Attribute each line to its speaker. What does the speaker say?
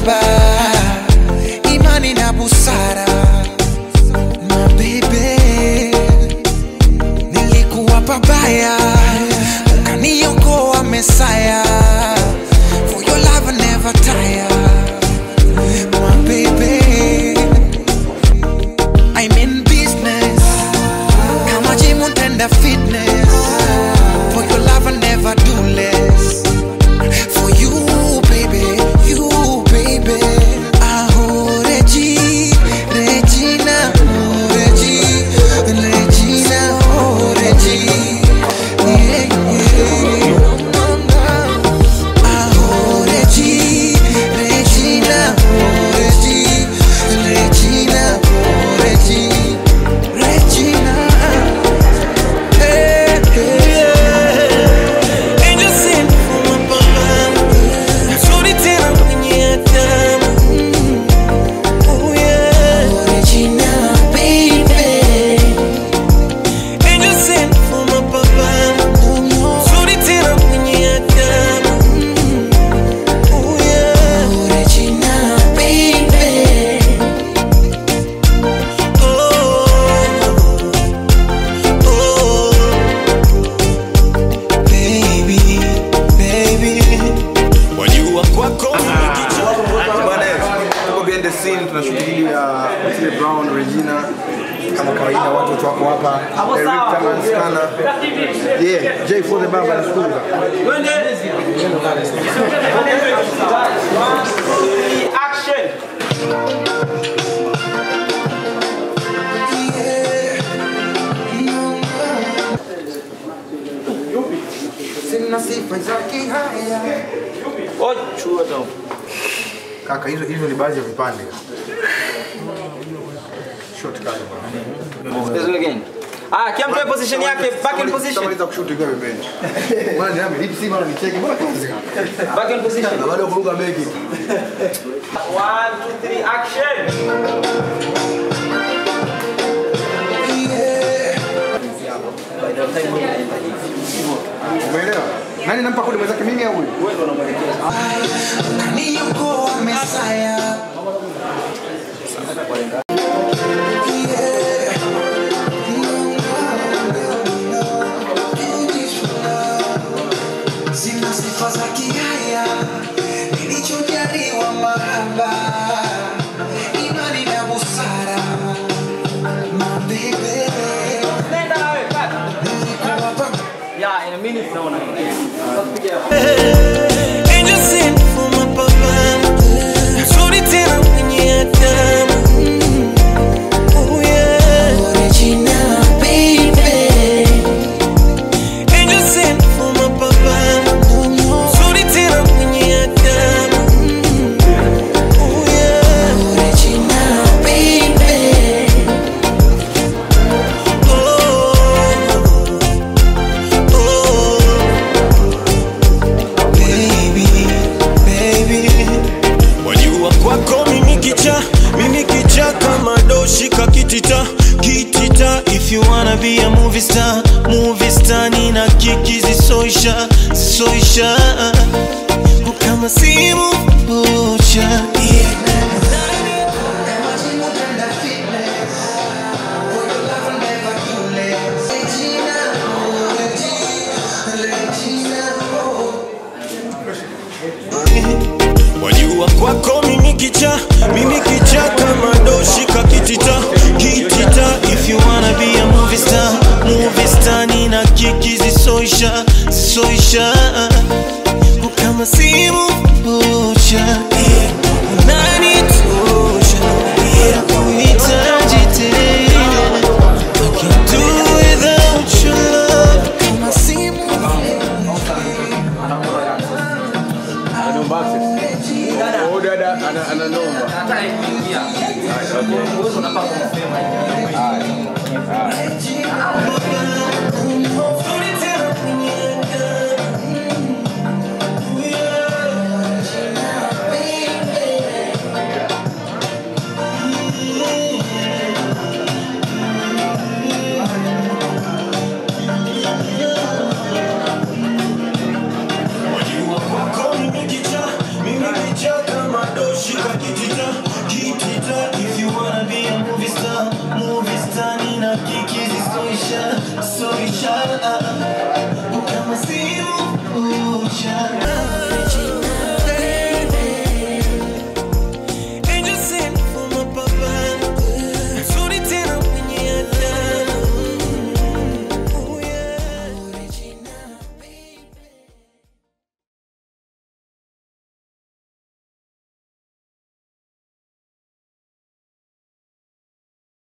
Speaker 1: mahaba imani na busara mabebe nilikuwa pabaya ukaniokoa mesaya for your love I never tire my baby I'm in business kama gym utenda fitness for your love I never do less for you baby you baby oh Regi Regina oh Regi Regina oh Regi yeah yeah oh Regi Regina oh Regi Regina oh Regi Regina hey, hey.
Speaker 2: Angel sent from above. Mzuri tena mwenye adabu. Oh yeah.
Speaker 1: Regina, baby.
Speaker 2: Angel sent from above. Mzuri tena mwenye adabu. Oh yeah.
Speaker 1: Regina, baby.
Speaker 2: Oh. Oh. Baby, baby. Wajua kwako
Speaker 3: Bwana, tuko behind the scene tunashughulikia Otile Brown, Regina kama kawaida watu wako hapa Eric Taman Skana. Yeah, J for the baba na school.
Speaker 1: Sina sifa za kihaya.
Speaker 3: Kaka, hizo hizo ni baadhi ya vipande. Short kaka bwana.
Speaker 4: Ah, kila mtu awe position yake, back in position.
Speaker 3: Tamaliza kushoot ikiwa pembeni. Bwana niame lip sim na nicheki mbona kazi kaka.
Speaker 4: Back in position.
Speaker 3: Na bado kuruka beki.
Speaker 4: One, two, three, action.
Speaker 3: Umeelewa? Nani nampa kodi mwenzake mimi au huyu?
Speaker 1: Kaniokoa Mesaya. Sina sifa za kihaya, nilichojaliwa mahaba, imani na busara. My baby,
Speaker 4: Nenda nawe, cut.
Speaker 1: nilikuwa pa-
Speaker 4: Yeah, in a minute naona.
Speaker 2: Angel sent from above. Mzuri tena mwenye adabu. Oh yeah.
Speaker 1: Regina, baby.
Speaker 2: Angel sent from above. Mzuri tena mwenye adabu. Oh yeah.
Speaker 1: Regina, baby.
Speaker 2: Oh. Oh. Baby, baby. Wajua kwako mimi kicha, mimi kicha kama doshi kakitita kitita if you wanna be a movie star, movie star nina kiki zisoisha, zisoisha kama simu moja Wajua kwako mimi kicha, mimi kicha kama doshi kakitita kitita if you wanna be a movie star, movie star nina kiki zisoisha, zisoisha kama simu moja unanitosha kuhitaji tena I can't do without your love
Speaker 1: Kama simu
Speaker 3: Oh dada ana ana noma.
Speaker 1: Regina,